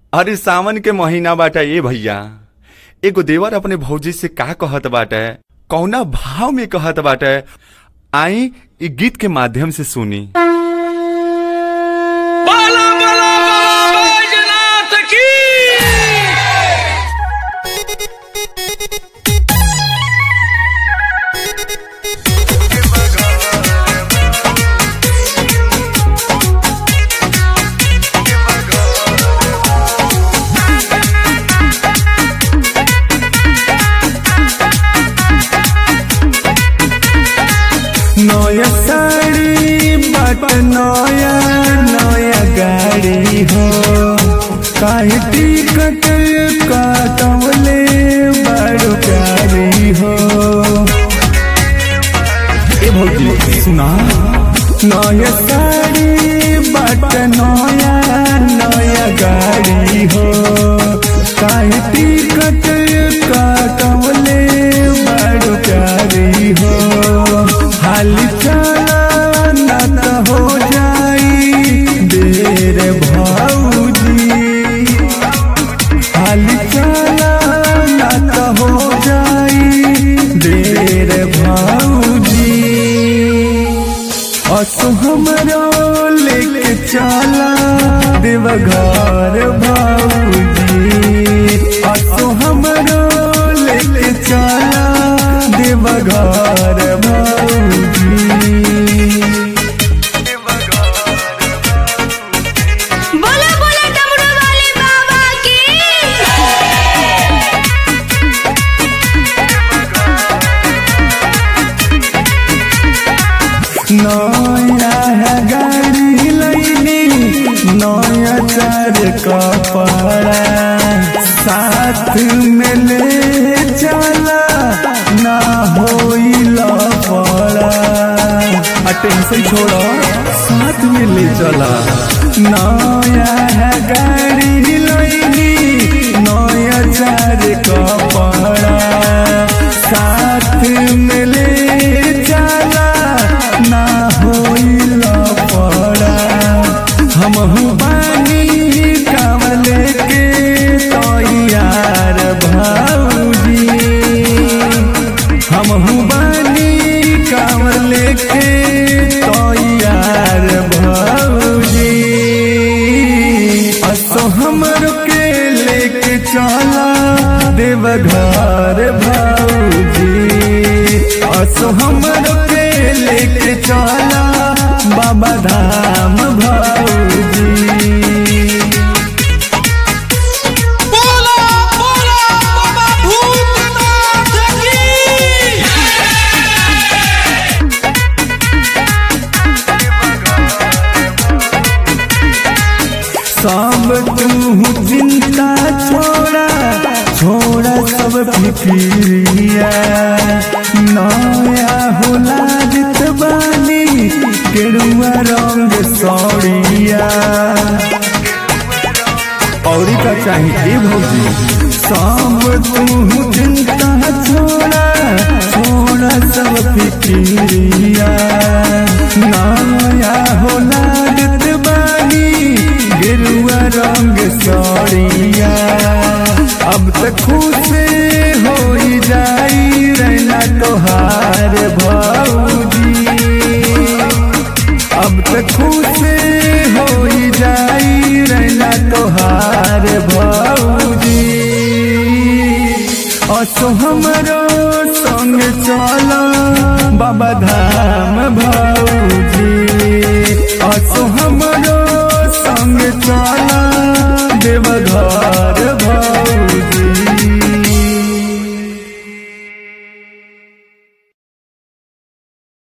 अरे सावन के महीना बाटे ए भैया एगो देवर अपने भौजी से का कहत बाटे कौना भाव में कहत बाटे आई इ गीत के माध्यम से सुनी बाला बाला बाला बैजनाथ की नया साड़ी बाट नया नया गाड़ी हो काहे टिकट काटवले बड़ो प्यारी हो ए भौजी सुना नया साड़ी बाट नया नया गाड़ी हो काहे टिकट काटवले बड़ो प्यारी हो हाल चला ना त हो जाई देर भौजी हाल चला ना त हो जाई देर भौजी असो हमरो लेके चला देवघर भौजी असो हमरो लेके चला देवघर भौजी बोला बोला डमरू वाले बाबा की नया है गाड़ी लैनी नया चार कपड़ा साथ में ले चला ना होई लफड़ा आ टेंशन छोड़ो साथ में ले चला नया है गाड़ी लैनी नया चार कपड़ा साथ में ले चला ना होइल पड़ा हम बानी कावले के तैयार भौजी हम बानी कावले के तैयार भौजी असो हमर के लेके चला देवघर भौजी असो हमर के लेके चला बाबा धाम भौजी बोला बोला बाबा भूतनाथ की सब तू चिंता छोड़ा छोड़ा सब फिक्रिया नया होला जित बानी केरुआ रंग सौड़िया औरी का चाहिए भौजी सब तू चिंता छोड़ा छोड़ा सब फिक्रिया नया होला जित बानी गिरुआ रंग सौड़िया अब तक खुश हो जाई रहना तोहार भौजी अब तक खुश हो जाई रहना तोहार भौजी असो हमरो संग चला बाबा धाम भौजी असो हम